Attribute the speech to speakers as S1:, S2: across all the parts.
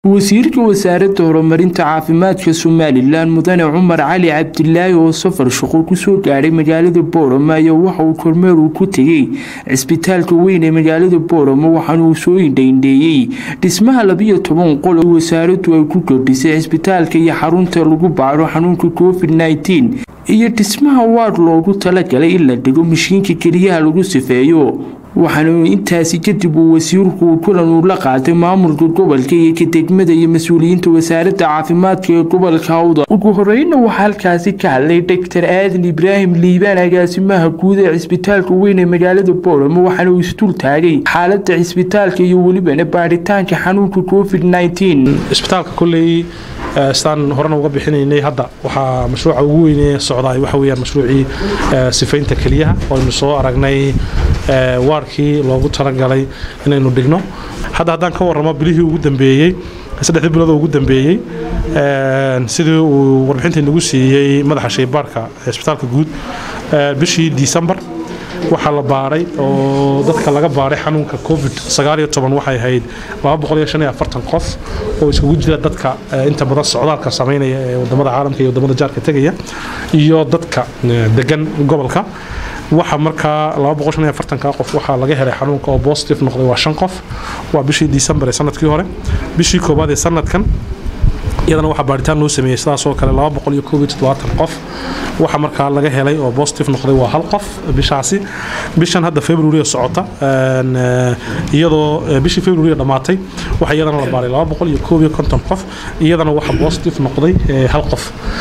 S1: wasiirka wasaaradda horumarinta caafimaadka somalilan mudane cumar cali cabdilaahi oo safar shaqo kusoo gaadhay magaalada boorama ayaa waxa uu kormeer uu ku tegey cisbitaalka weyn ee magaalada boorama waxaana uu soo indhaindheeyey dhismaha labiyo toban qol oo wasaaraddu ay ku kordhisay cisbitaalka iyo xarunta lagu baadho xanuunka covid nneteen iyo dhismaha waad loogu talagalay in la dhigo mashiinka keliyaha lagu sifeeyo waxaana intaasi kadib uu wasiirku kulan uu la qaatay maamulka gobolka iyo ka degmada iyo mas-uuliyiinta wasaaradda caafimaadka ee gobolka hawda ugu horeyna waxaa halkaasi ka hadlay doctor aadan ibraahim liibaan agaasimaha guud ee cisbitaalka weyn ee magaalada boorama waxaana uu isdul taagay xaalada cisbitaalka iyo welibana baadhitaanka xanuunka covid nneteen
S2: cisbitaalka kolley sidaan horena uga bixinaynay hadda waxaa mashruuca ugu weyne socdaay waxa weyaan mashruucii sifaynta keliyaha oynu soo aragnay waarkii loogu talagalay inaynu dhigno hadda haddaan ka warramo bilihii ugu dambeeyey saddexdii bilood ugu dambeeyey sidii uu warbixintii nagu siiyey madaxa shaybaarhka cisbitaalka guud bishii disembar waxaa la baadhay oo dadka laga baadhay xanuunka covid waxay ahayd qof oo iskugu jira dadka inta badan socdaalka samaynaya ee wadamada caalamka iyo wadamada jaarka tegaya iyo dadka degan gobolka waxa markaa qof waxaa laga helay xanuunka oo bositive noqday waa shan qof waa bishii disembar ee sanadkii hore bishii koowaad ee sanadkan iyadana waxaa baaritaan loo sameeyey sidaasoo kale qof waxa markaa laga helay oo bositive noqday waa hal qof bishaasi bishan hadda february socota iyadoo bishii february dhammaatay waxa iyadana la baaray qof iyadana waxa bositive noqday hal qof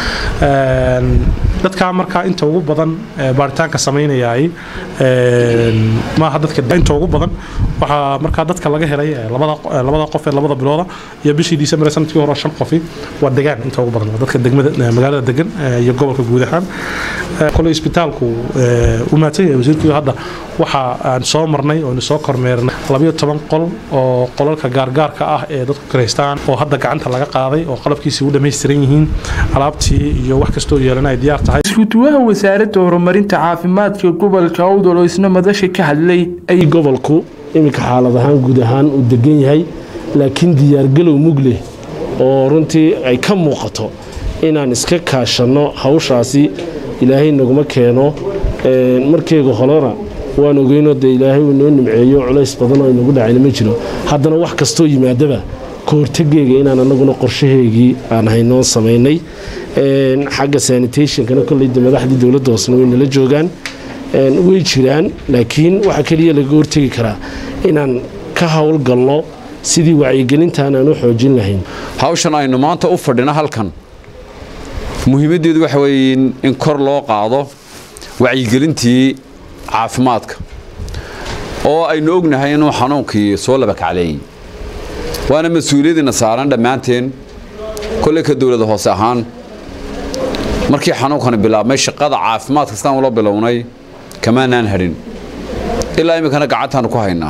S2: dadkaa markaa inta ugu badan baaritaanka samaynayaay maaha dadka inta ugu badan waxaa markaa dadka laga helay labada qof ee labada bilooda iyo bishii disembar sanadkii hore shan qofi waa degaan inta ugu badan dadka degmada magaalada degan iyo gobolka guud ahaan kole isbitaalku u mahadsan yahay wasiirkii hadda waxa aan soo marnay oo soo kormeernay labayo toban qol oo qolalka gaargaarka ah ee dadku karaystaan oo hadda gacanta laga qaaday oo qalabkiisii u dhammaystiran yihiin alaabtii iyo wax kastoo yeelan ay diyaar tahay
S1: iskuduwaha wasaaradda horumarinta caafimaadka gobolka awdal oo isna madasha ka hadlay
S3: ay gobolku iminka xaalad ahaan guud ahaan uu degan yahay laakiin diyaargalow mug leh oo runtii ay ka muuqato inaan iska kaashanno hawshaasi ilaahay naguma keeno markeega horena waan ogeynoo dee ilaahay uu noo nimceeyo culays badan oo inagu dhacayna ma jiro haddana wax kastoo yimaadaba ka hortageyga inaan anaguna qorshaheygii aan haynoon samaynay xagga sanitationkana kolleyda madaxdii dowladda hoosna way nala joogaan way jiraan laakiin waxaa keliya laga hortegi karaa inaan ka howlgalno sidii wacyigelintaan aan u xoojin lahayn
S4: hawshan aynu maanta u fadhino halkan muhiimaddeedu waxa weeye in kor loo qaado wacyigelintii caafimaadka oo aynu ognahay inuu xanuunkii soo labakacleeyey waana mas-uuliyadiina saaran dhammaanteen kolley ka dowlada hoose ahaan markii xanuunkani bilaabmay shaqada caafimaadka sidaan ula bilownay kamaanaan hadhin ilaa iminkana gacantaanu ku haynaa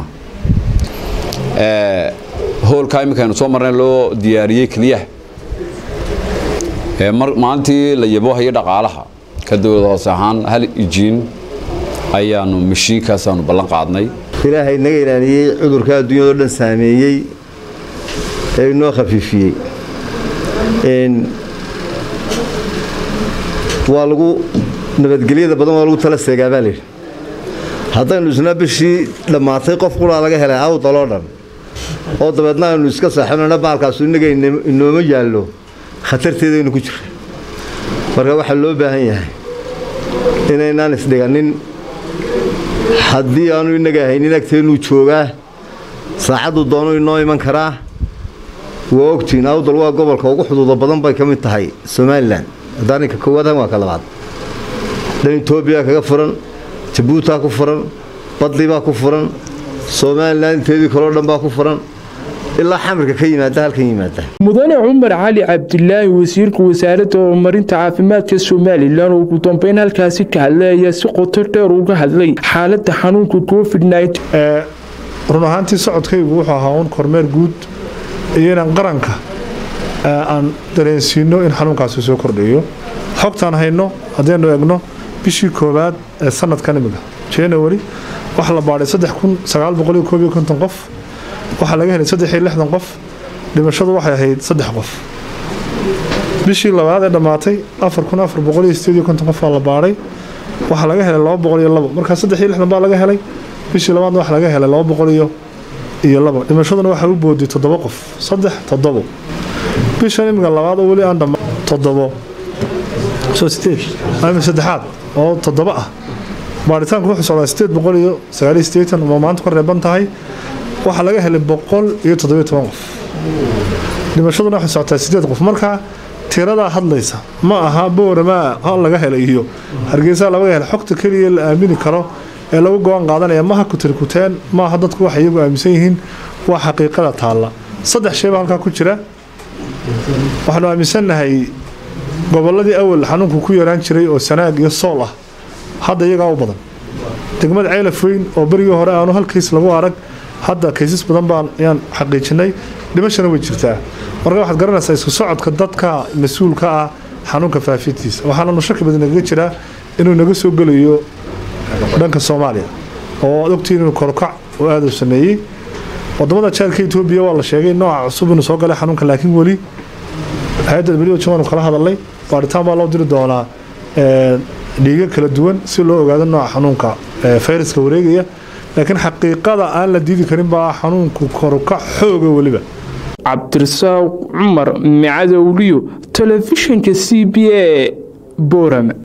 S4: hoolkaa iminkaynu soo marnay loo diyaariyey keliyaha maalintii la yaboohayo dhaqaalaha ka dowlada hoose ahaan hal ijiin ayaanu mashiinkaasaanu ballan qaadnay
S5: ilaahay naga ilaaliyey cudurka adduunyado dhan saameeyey ee inoo khafiifiyey waa lagu nabadgelyada badan waa lagu tala seegaa baa layidhi haddaynu isna bishii dhammaatay qof qulaa laga helay awdaloo dhan oo dabeedna aynu iska saaxinana baalkaasu innaga inooma yaallo khatarteedaynu ku jirra marka waxaa loo baahan yahay inaynaan isdhiganin haddii aanu innaga haynin agteennuu joogaa saacaddu doonu inoo iman karaa waa ogtiin awdal waa gobolka ugu xuduuda badan bay ka mid tahay somalilan hadaaninka koowaadhan waa ka labaad dhan etoobiya kaga furan jabuutaa ku furan badli baa ku furan somalilan inteedii kaleo dhan baa ku furan ilaa xamirka ka yimaada halkan yimaada
S1: mudane cumar cali cabdilaahi wasiirka wasaaradda horumarinta caafimaadka somalilan oo ugu dambeyn halkaasi ka hadlay ayaa si qoto dheer uga hadlay xaaladda xanuunka covid
S6: run ahaantii socodkaygu wuxuu ahaa uun kormeer guud iyo inaan qaranka aan dareensiino in xanuunkaasi soo kordhayo xogtaan hayno haddaynu egno bishii koowaad ee sanadkan imika january waxaa la baadhay qof waxaa laga helay qof dhimashadu waxay ahayd saddex qof bishii labaad ee dhammaatay afar kun afar boqol iyo sideed iyo konton qof baa la baadhay waxaa laga helay laba boqol iyo labo markaa saddex iyo lixdan baa laga helay bishii labaadna waxaa laga helay laba boqol iyo iyo labo dhimashaduna waxaa u booday toddoba qof saddex toddobo bishan imiga labaad oo weli aan dhamma toddobo soo sideed ama saddexaad oo toddoba ah baaritaanku wuxuu socdaa sideed boqol iyo sagaal iyo sideetan oo maanta ku reeban tahay waxaa laga helay boqol iyo toddobiyo toban qof dhimashaduna waxay socotaa sideed qof marka tiradaa hadlaysa ma aha booramaa ha laga helay iyo hargeysa laga helay xogta keliya la aamini karo ee lagu go-aan qaadanaya maha kutirkuteen maaha dadku waxay iyagu aaminsan yihiin waa xaqiiqada taalla saddex shayba halkaa ku jira waxaanu aaminsannahay gobolladii awal xanuunku ku yaraan jiray oo sanaag iyo sool ah hadda iyagaa u badan degmada ceylaf weyn oo berigii hore aanu hal kays lagu arag hadda kaysas badan baan ayaan xaqiijinay dhimashana way jirtaa marka waxaad garanaysaa isku socodka dadka mas-uulka ah xanuunka faafintiisa waxaananu shaki badan nagaga jiraa inuu naga soo gelayo dhanka soomaaliya oo ad ogtiin inuu korokac oo aada u sameeyey wadamada jaarka etoobiya waa la sheegay nooca cusub inuu soo galay xanuunka laakiin weli hay-adda weliba jawaanu kala hadalnay baaritaan baa loo diri doonaa dhiiga kala duwan si loo ogaado nooca xanuunka fayraska wareegaya laakiin xaqiiqada aan la diidi karin baa xanuunku korokac xooga weliba
S1: cabdirasaaq cumar micadowliyo telefishinka c b a boorama